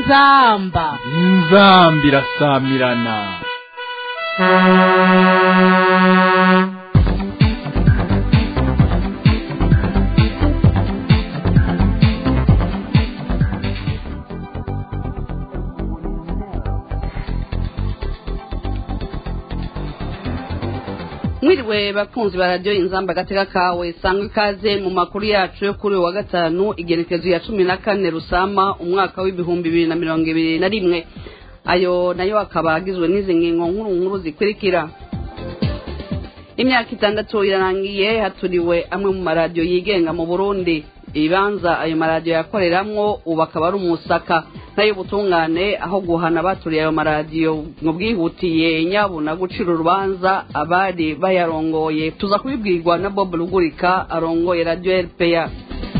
inzamba inzamba irasamirana mwiriwe bakunzi ba radiyo inzamba agateka kawe sangwa ikaze mu makuru yacu yo kuri uyu wa gatanu igenekezo ya cumi na kane rusama umwaka w'ibihumbi bibiri na mirongo ibiri na rimwe ayo nayo akaba agizwe n'izi ngingo nkuru nkuru zikurikira imyaka itandatu irarangiye haturiwe amwe mu maradiyo yigenga mu burundi ibibanza ayo maradiyo yakoreramwo ubu akaba ari umusaka nayo ubutungane aho guhana abaturiye ayo maradiyo mu bwihutiye nyabuna gucira urubanza abari bayarongoye tuza kubibwirwa na bob rugurika arongoye radiyo rpa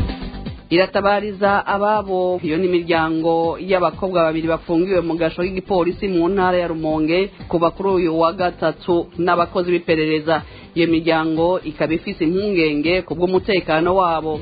iratabariza ababo iyo ni imiryango y'abakobwa babiri bafungiwe mu gasho k'igipolisi mu ntara ya rumonge kuva kuri uyu wa gatatu n'abakozi b'iperereza iyo miryango ikaba ifise impungenge ku bw'umutekano wabo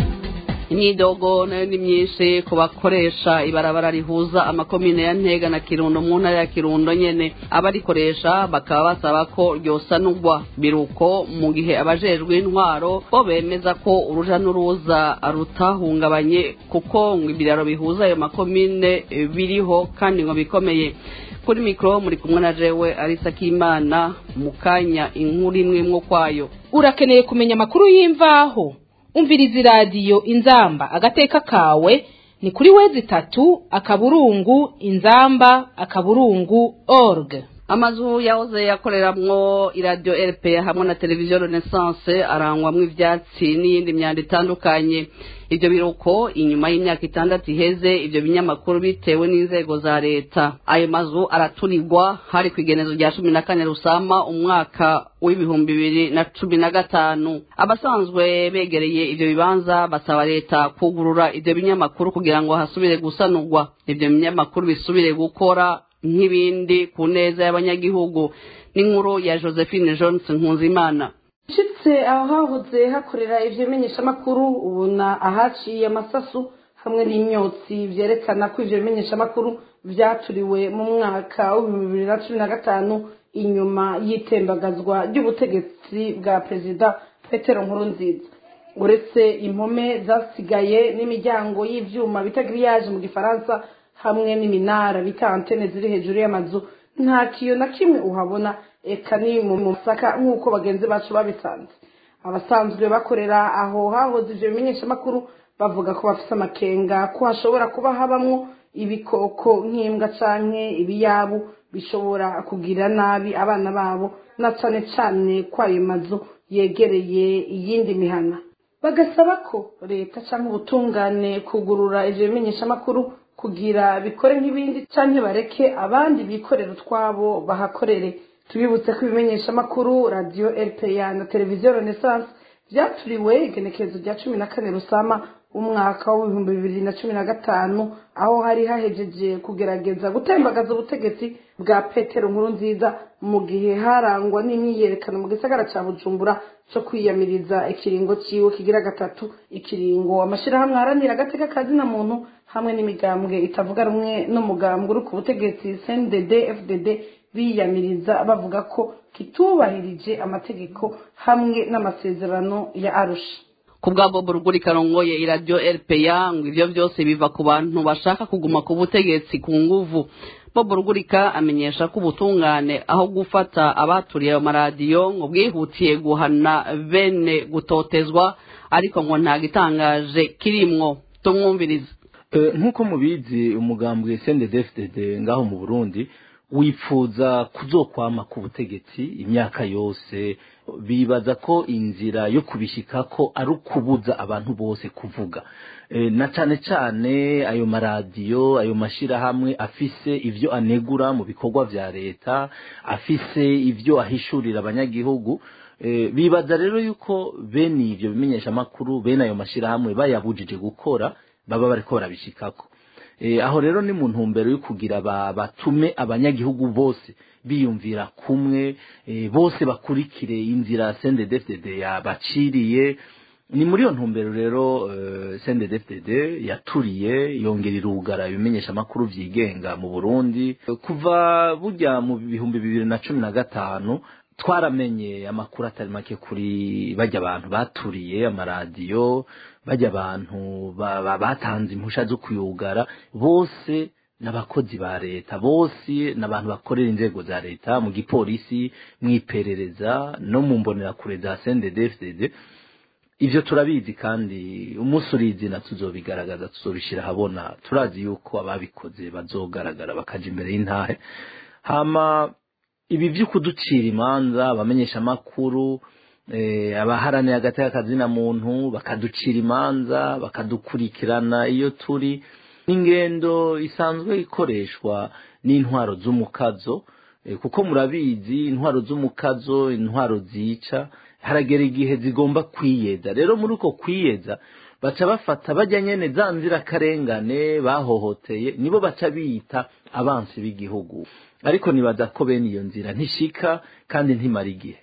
imyidogo nayo ni myinshi ku bakoresha ibarabara rihuza amakomine ya ntega na kirundo mu ntara ya kirundo nyene abarikoresha bakaba basaba ko ryosanurwa biruko mu gihe abajejwe intwaro bo bemeza ko uruja n'uruza rutahungabanye kuko ngo ibiraro bihuza ayo makomine biriho kandi ngo bikomeye kuri mikoro muri kumwe na jewe arisa k'imana mu kanya inkuru imwe mwo kwayo urakeneye kumenya amakuru y'imvaho umviriza iradiyo inzamba agateka kawe ni kuri wezi itatu akaburungu inzamba akaburungu org amazu yahoze yakoreramwo iradiyo rpa hamwe na televiziyo renaissance arangwamwo ivyatsi n'iyindi myanda itandukanye ivyo biruko inyuma y'imyaka itandatu iheze ivyo binyamakuru bitewe n'inzego za leta ayo mazu araturirwa hari ku igenezo rya cumi na kane rusama umwaka w'ibihumbi bibiri na cumi na gatanu abasanzwe begereye ivyo bibanza basaba leta kugurura ivyo binyamakuru kugira ngo hasubire gusanurwa ivyo binyamakuru bisubire gukora nk'ibindi ku neza y'abanyagihugu n'inkuru ya josephine johnson nkunzimana nshitse aho hahoze hakorera ivyo bimenyeshamakuru ubona ahaciye amasasu hamwe n'imyotsi vyerekana ko ivyo bimenyeshamakuru vyaturiwe mu mwaka w'ibihumbi bibiri na cumi na gatanu inyuma y'itembagazwa ry'ubutegetsi bwa perezida petero nkurunziza uretse impome zasigaye n'imiryango y'ivyuma bita giriyaje mu gifaransa hamwe n'iminara bita antene ziri hejuru y'amazu nta kiyo na kimwe uhabona eka ni mu musaka nk'uko bagenzi bacu babisanze abasanzwe bakorera aho hahoze ivyo bimenyeshamakuru bavuga ko bafise amakenga ko hashobora kuba habamwo ibikoko nk'imbwa canke ibiyabu bishobora kugira nabi abana babo na cane cane ko ayo mazu yegereye iyindi mihana bagasaba ko leta canke ubutungane kugurura ivyo bimenyeshamakuru kugira bikore nk'ibindi canke bareke abandi bikorera utwabo bahakorere tubibutse ko ibimenyeshamakuru radiyo rpa na televiziyo renaissance vyaturiwe igenekerezo rya cumi na kane rusama umwaka w'ibihumbi bibiri na cumi na gatanu aho hari hahejeje kugerageza gutembagaza ubutegetsi bwa petero nkuru nziza mu gihe harangwa n'imyiyerekano mu gisagara ca bujumbura co kwiyamiriza ikiringo ciwe kigira gatatu ikiringo amashirahamwe aharanira agateka kazina muntu hamwe n'imigambwe itavuga rumwe n'umugambwe uri ku butegetsi cndd fdd biyamiriza bavuga ko kitubahirije amategeko hamwe n'amasezerano ya arusha ku bwa bobo ruguri karongoye iradiyo rpa ngo ivyo vyose biva ku bantu bashaka kuguma ku butegetsi ku nguvu bobo rugurika amenyesha ko ubutungane aho gufata abaturiye ayo maradiyo ngo bwihutiye guhana bene gutotezwa ariko ngo nta gitangaje kirimwo tumwumvirize nk'uko mubizi umugambwe cndfdd ngaho mu burundi wipfuza kuzokwama ku butegetsi imyaka yose bibaza ko inzira yo kubishika ko ari ukubuza abantu bose kuvuga na cane cane ayo maradiyo ayo mashirahamwe afise ivyo anegura mu bikorwa vya leta afise ivyo ahishurira abanyagihugu bibaza rero yuko bene ivyo bimenyesha amakuru bene ayo mashirahamwe bayabujije gukora baba bariko barabishikako aho rero ni mu ntumbero yo kugira batume abanyagihugu bose biyumvira kumwe bose bakurikire inzira sendedefdede yabaciriye ni muri iyo ntumbero rero CNDD-FDD yaturiye yongera irugara ibimenyesha amakuru vyigenga mu Burundi kuva burya mu bihumbi bibiri na cumi na gatanu twaramenye amakuru atari make kuri bajya abantu baturiye amaradiyo bajya abantu batanze impusha zo kuyugara bose n'abakozi ba leta bose n'abantu bakorera inzego za leta mu gipolisi mu iperereza no mu mbonerakure za CNDD-FDD ivyo turabizi kandi umunsi urizi na tuzobigaragaza tuzobishira habona turazi yuko ababikoze bazogaragara bakaja imbere y'intahe hama ibi vyo kuducira imanza abamenyesha amakuru eh, abaharaniye agateka kazina muntu bakaducira imanza bakadukurikirana iyo turi n'ingendo isanzwe ikoreshwa n'intwaro z'umukazo eh, kuko murabizi intwaro z'umukazo intwaro zica haragera igihe zigomba kwiyeza rero muri uko kwiyeza baca bafata bajya nyene za nzirakarengane bahohoteye nibo baca biyita abansi b'igihugu ariko nibaza ko bene iyo nzira ntishika kandi ntimara igihe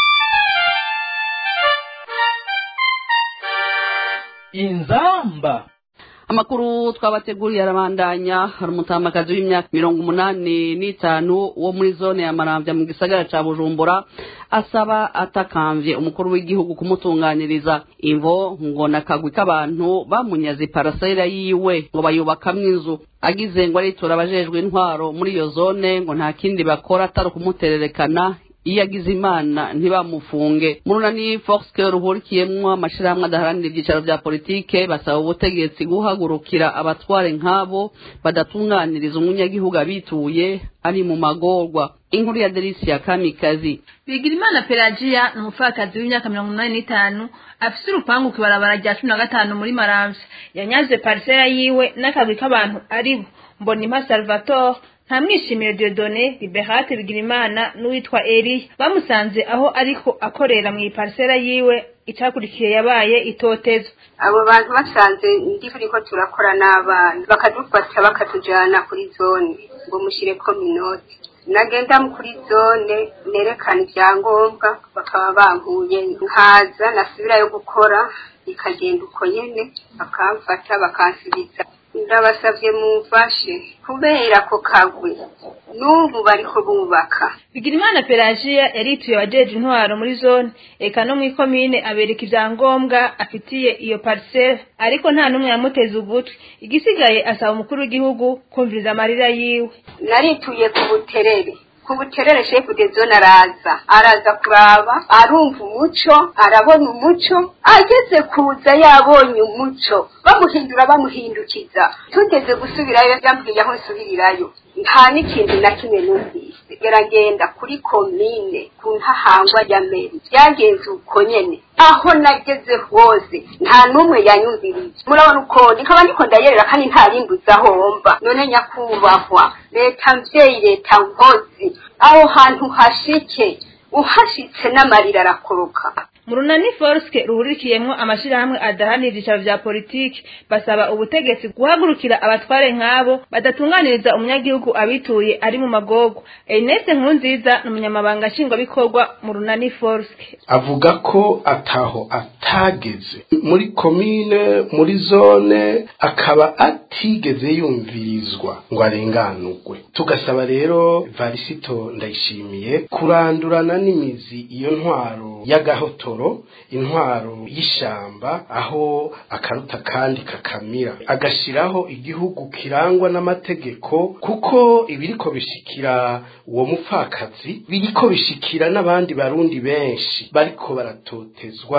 inzamba amakuru twabateguriye arabandanya hari umutamakazi w'imyaka mirongo umunani n'itanu wo muri zone ya maramvya mu gisagara ca bujumbura asaba atakamvye umukuru w'igihugu kumutunganiriza imvo ngo nakagwi k'abantu bamunyaze parasera yiwe ngo bayubakamwo inzu agize ngo aritura abajejwe intwaro muri iyo zone ngo nta kindi bakora atari ukumutererekana iyo agize imana ntibamufunge murunani foxke ruhurikiyemwo amashirahamwe adaharanira ivyicaro vya politike basaba ubutegetsi guhagurukira abatware nk'abo badatunganiriza umunyagihugu abituye ari mu magorwa inkuru ya delisia kamikazi bigirimana pelagiya ni umupfakazi w'imyaka mirongo inani n'itanu afise urupangu ku ibarabara rya cumi na gatanu muri maramvya yanyaze parisera yiwe n'akagwi k'abantu aribo mbonimpa salvatore nta mwishimire Dieudonné Liberate Bigirimana n'uwitwa Eli bamusanze aho ariko akorera mu iparisera yiwe icakurikiye yabaye itotezo abo bantu basanze ndiko turakora n'abana bakadufata bakatujana kuri zone ngo mushyireko minoti nagenda kuri zone nerekana ibyangombwa bakaba bankuye nkaza nasubirayo gukora ikagenda uko nyene bakamfata bakansubiza ndabasabye mumfashe kubera ko kagwe n'ubu bariko bubaka bigirimana pelagiya yarituye abajeje intwaro muri zone eka no mw'ikomine abereka ivyangombwa afitiye iyo parisera ariko nta n'umwe yamuteze ugutwi igisigaye asaba umukuru w'igihugu kumviriza amarira yiwe narituye ku buterere ku buterere shefu de zone araza araza kuraba arumva umuco arabona umuco ageze kuza yabonye umuco bamuhindura bamuhindukiza tugeze gusubirayo yambwiye aho nsubirirayo nta n'ikintu na kimwe numvise geragenda kuri komine ku ntahangwa ya meri byagenze uko nyene aho nageze hose nta n'umwe yanyumvirije murabona uko nkaba ndiko ndayerera kandi nta yimbuza homba none nyakubahwa leta mvyeyi leta nkozi aho hantu hashike uhashitse n'amarira arakoroka mu runani forske ruhurikiyemwo amashirahamwe adaharanira ivyicaro vya politiki basaba ubutegetsi guhagurukira abatware nk'abo badatunganiriza umunyagihugu abituye ari mu magogo ernest nkurunziza ni umunyamabanga nshingwabikorwa mu runani forske avuga ko ataho atageze muri komine muri zone akaba atigeze yumvirizwa ngo arenganurwe tugasaba rero varisito ndayishimiye kurandurana n'imizi iyo ntwaro y'agahoto intwaro y'ishamba aho akaruta kandi kakamira agashiraho igihugu kirangwa n'amategeko kuko ibiriko bishikira uwo mupfakazi biriko bishikira n'abandi barundi benshi bariko baratotezwa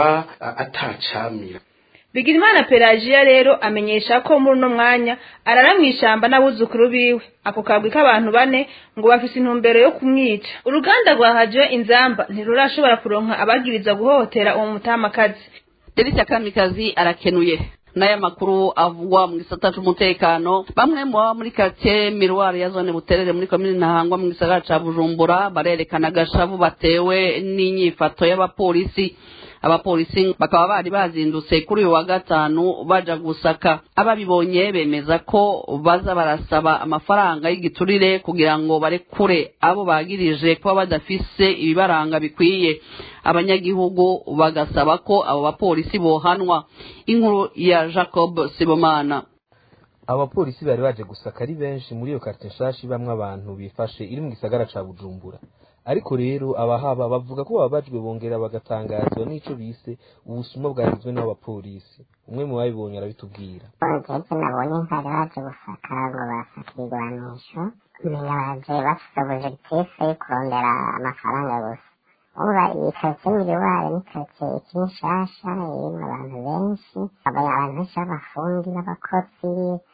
atacamira bigirimana pelagiya rero amenyesha ko muri uno mwanya arara mw'ishamba n'abuzukuru biwe ako kagwi k'abantu bane ngo bafise intumbero yo kumwica uruganda rwa hadiyo inzamba ntirurashobora kuronka abagiriza guhohotera uwo mutamakazi delisia kamikazi arakenuye n'aya makuru avugwa mu gisata c'umutekano bamwe mu baba muri quartier miroir ya zone buterere muri komine ntahangwa mu gisagara ca bujumbura barerekana agashavu batewe n'inyifato y'abapolisi abapolisi bakaba bari bazindutse kuri uyu wa gatanu baja gusaka ababibonye bemeza ko baza barasaba amafaranga y'igiturire kugira ngo barekure abo bagirije kuba badafise ibibaranga bikwiye abanyagihugu bagasaba ko abo bapolisi bohanwa inkuru ya jacob sibomana abapolisi bari baje gusaka ari benshi muri iyo karitsiye nshasha ibamwo abantu bifashe iri mu gisagara ca bujumbura ariko rero abahaba bavuga ko bababajwe bongera bagatangazwa n'ico bise ubusuma bwagizwe n'abapolisi umwe mu babibonye arabitubwira jeje nabonye ntari baje gusaka ngo basaka ibigwanisho menya baje bafise objectife yo kurondera amafaranga gusa uba iyi karitsiye miriware ni karitsiye ikiri nshasha irimwo abantu benshi abantu benshi b'abafundi n'abakozi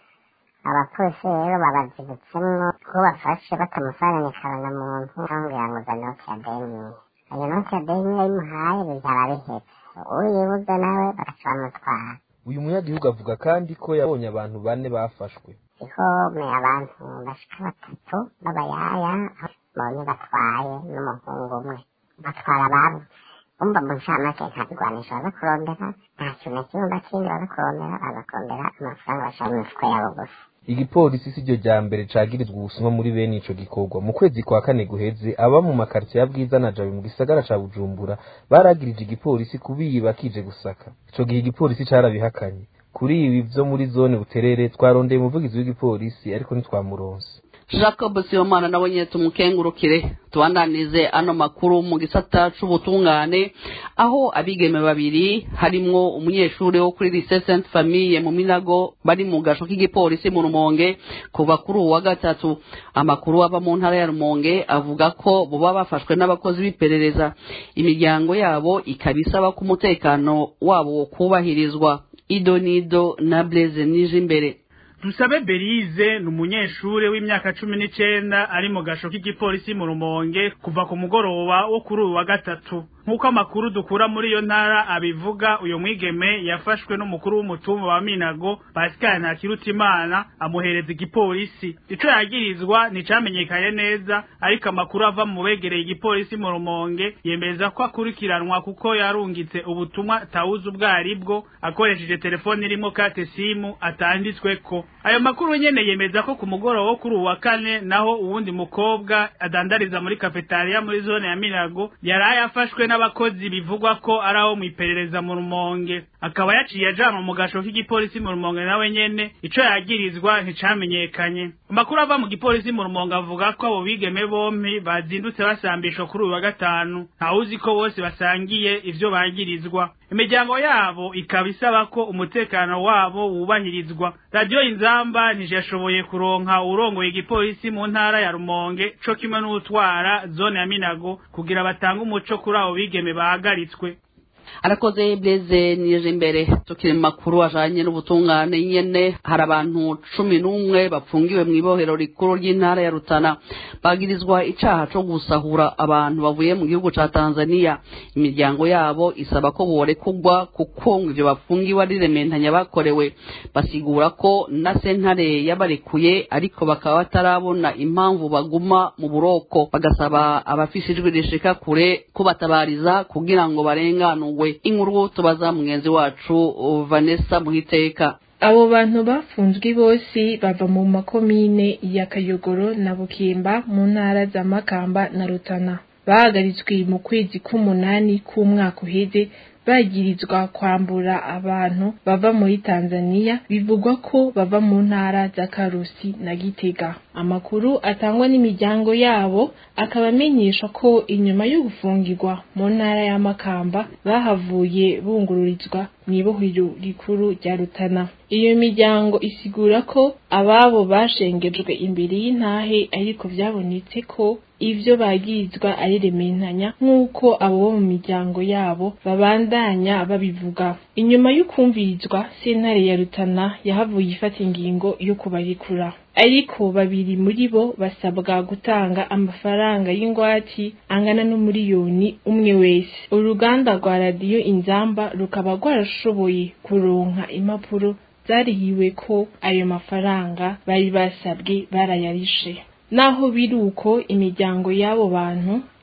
abapolisi rero babazibutsemwo ko bafashe batamufaranye karanamuntu bambwira ngo za noti ya deni ayo noti ya deni yayimuhaye bizaba bihetse uyibuze nawe bagaca bamutwara uyu munyagihugu avuga kandi ko yabonye abantu bane bafashwe ihome abantu bashika batatu b'abayaya mbonye batwaye n'umuhungu umwe batwara ababo umva mu ncamake nta bigwanisho baza kurondera nta kintu na kimwe bakindi baza kurondera baza kurondera amafaranga bashaka mu mifuko yabo gusa igipolisi si ryo rya mbere cagirizwa ubusuma muri bene ico gikorwa mu kwezi kwa kane guheze aba mu makaritsiye ya bwiza na jabe mu gisagara ca bujumbura baragirije igipolisi kubiba kije gusaka ico gihe igipolisi carabihakanye kuri ibi vyo muri zone buterere twarondeye umuvugizi w'igipolisi ariko ntitwamuronse jacob sibomana nawe nyine tumukengurukire tubandanize ano makuru mu gisata c'ubutungane aho abigeme babiri harimwo umunyeshuri wo kuri lycée sainte famille mu minago bari mu gasho k'igipolisi mu rumonge kuva kuri uwu wa gatatu amakuru ava mu ntara ya rumonge avuga ko boba bafashwe n'abakozi b'iperereza imiryango yabo ikaba isaba ko umutekano wabo wo kubahirizwa ido nido na blaise nije imbere dusabe berize ni umunyeshure w'imyaka cumi n'icenda ari mu gasho k'igipolisi mu rumonge kuva ku mugoroba wo kuri uyu wa gatatu nk'uko amakuru dukura muri iyo ntara abivuga uyu mwigeme yafashwe n'umukuru w'umutumba wa minago pascal ntakirutimana amuhereza igipolisi ico yagirizwa nticamenyekanye neza ariko amakuru ava mu begereye igipolisi mu rumonge yemeza ko akurikiranwa kuko yarungitse ubutumwa tawuzi ubwo aribwo akoresheje telefone irimo kate simu atanditsweko ayo makuru nyene yemeza ko ku mugoroba wo kuri uwu wa kane naho uwundi mukobwa adandariza muri kafetariya muri zone ya minago yari yafashwe n'abakozi bivugwa ko ari aho mu iperereza mu rumonge akaba yaciye ajanwa mu gasho k'igipolisi mu rumonge nawe nyene ico yagirizwa nticamenyekanye amakuru ava mu gipolisi mu rumonge avuga ko abo bigeme bompi bazindutse basambishwa kuri uyu wa gatanu ntawuzi ko bose basangiye ivyo bagirizwa imiryango yabo ikaba isaba ko umutekano wabo wubahirizwa radiyo inzamba ntijashoboye kuronka urongoye igipolisi mu ntara ya rumonge co kimwe n'utwara zone ya minago kugira batange umuco kuri abo bigeme bahagaritswe arakoze blaise nije imbere tukiri mu makuru ajanye n'ubutungane nyene hari abantu cumi n'umwe bapfungiwe mu ibohero rikuru ry'intara ya rutana bagirizwa icaha co gusahura abantu bavuye mu gihugu ca tanzania imiryango yabo isaba ko borekugwa kuko ivyo bafungiwe ari rementanya bakorewe basigura ko na sentare yabarekuye ariko bakaba batarabona impamvu baguma mu buroko bagasaba abafise ijwi rishika kure kubatabariza kugira ngo barenganurwe inkuru tubaza mugenzi wacu vanessa muhiteka abo bantu bafunzwe bose bava mu makomine ya kayogoro na bukimba mu ntara za makamba na rutana bahagaritswe mu kwezi k'umunani k'umwaka uheze bagirizwa kwambura abantu bava muri Tanzania bivugwa ko bava mu ntara za Karusi na Gitega amakuru atangwa n'imiryango yabo akaba amenyesha ko inyuma yo gufungirwa mu ntara ya Makamba bahavuye bungururizwa mu ibohero rikuru rya Rutana iyo miryango isigura ko ababo bashengejwe imbere y'intahe ariko byabonetse ko ivyo bagirizwa ari rementanya nk'uko abo bo mu miryango yabo babandanya babivuga inyuma y'ukumvirizwa sentare ya rutana yahavuye ifata ingingo yo kubarekura ariko babiri muri bo basabwa gutanga amafaranga y'ingwati angana n'umuriyoni umwe wese uruganda rwa radiyo inzamba rukaba rwarashoboye kuronka impapuro zarihiwe ko ayo mafaranga bari basabwe barayarishe naho biri uko imiryango y'abo bantu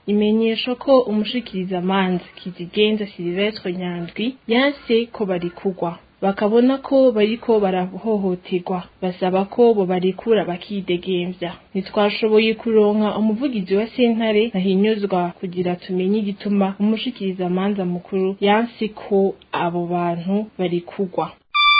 imenyesha ko umushikirizamanza kizigenza silvestre nyandwi yanse ko barikugwa bakabona ko bariko barahohoterwa basaba ko bo barekura bakidegemvya ntitwashoboye kuronka umuvugizi wa sentare ahinyuzwa kugira tumenye igituma umushikirizamanza mukuru yanse ko abo bantu barikugwa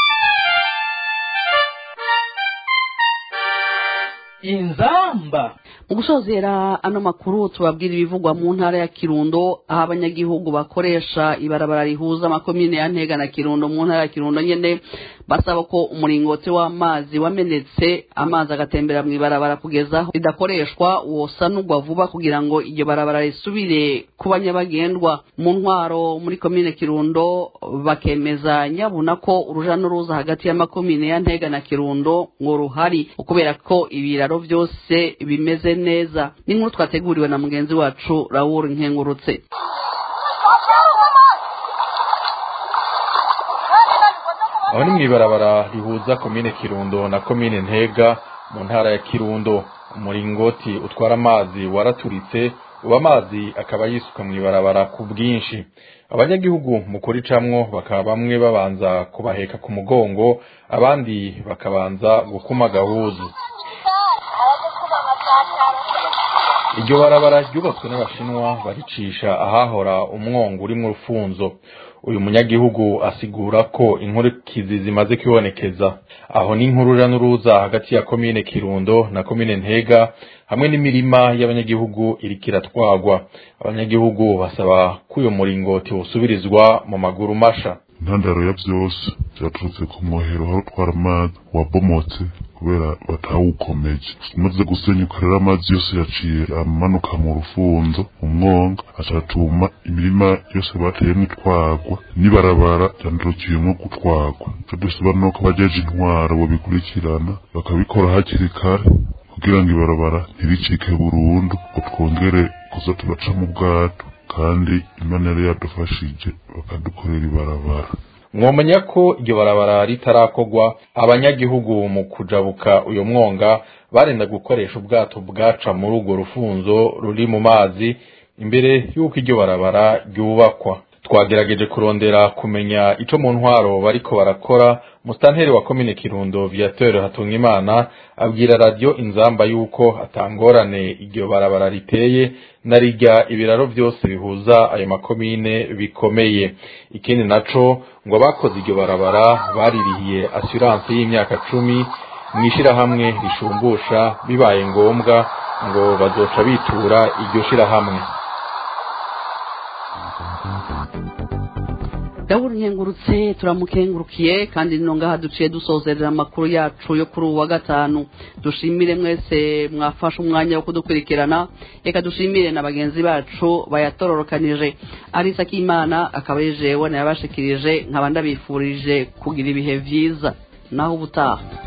inzamba mu gusozera ano makuru tubabwira ibivugwa mu ntara ya kirundo aho abanyagihugu bakoresha ibarabara rihuza amakomine ya ntega na kirundo mu ntara ya kirundo nyene basaba ko umuringoti w'amazi wamenetse amazi agatembera mu ibarabara kugeza aho ridakoreshwa wosanurwa vuba kugira ngo iryo barabara risubire kuba nyabagendwa mu ntwaro muri komine kirundo bakemeza nyabuna ko uruja n'uruza hagati y'amakomine ya ntega na kirundo ngo ruhari kubera ko ibiraro byose bimeze neza n'inkuru twateguriwe na mugenzi wacu rawuru nkengurutse aho ni mu ibarabara rihuza komine kirundo na komine ntega mu ntara ya kirundo umuringoti utwara amazi waraturitse ubu amazi akaba yisuka mu ibarabara ku bwinshi abanyagihugu mu kuricamwo bakaba bamwe babanza kubaheka ku mugongo abandi bakabanza gukuma agahuzu iryo barabara ryubatswe n'abashinwa baricisha ahahora umwongo urimwo urufunzo uyu munyagihugu asigura ko inkurikizi zimaze kwibonekeza aho n'inkurura n'uruza hagati ya komine kirundo na komine ntega hamwe n'imirima y'abanyagihugu iriko iratwagwa abanyagihugu basaba ko uyu muringoti wosubirizwa mu maguru masha intandaro ya byose byaturutse ku mwohero aho utwara amazi wabomotse kubera batawukomeje umaze gusenyuka rero amazi yose yaciye amanuka mu rufunzo mu mwonga acatuma imirima yose bateyemwo itwagwa n'ibarabara ryandurukiyemwo gutwagwa ico dusaba nuko bajeje intwaro bobikurikirana bakabikora hakiri kare kugira ngo ibarabara ntiricike burundu ngo twongere kuza turaca mu bwato kandi imana yari yadufashije bakadukorera ibarabara mwomenya ko iryo barabara ritarakorwa abanyagihugu mu kujabuka uyo mwonga barenda gukoresha ubwato bwaca muri urwo rufunzo ruri mu mazi imbere y'uko iryo barabara ryubakwa twagerageje kurondera kumenya ico mu ntwaro bariko barakora musitanteri wa komine kirundo viateur hatungimana abwira radio inzamba yuko atangorane iryo barabara riteye na rirya ibiraro vyose bihuza ayo makomine bikomeye ikindi naco ngo abakoze iryo barabara baririhiye assurance y'imyaka cumi mw'ishirahamwe rishumbusha bibaye ngombwa ngo bazoca bitura iryo shirahamwe dawuri nkengurutse turamukengurukiye kandi nino ngaha duciye dusozerera amakuru yacu yo kuri uwa gatanu dushimire mwese mwafashe umwanya wo kudukurikirana reka dushimire na bagenzi bacu bayatororokanije arisa k'imana akaba yejewe nayabashikirije nkaba ndabifurije kugira ibihe vyiza naho ubutaha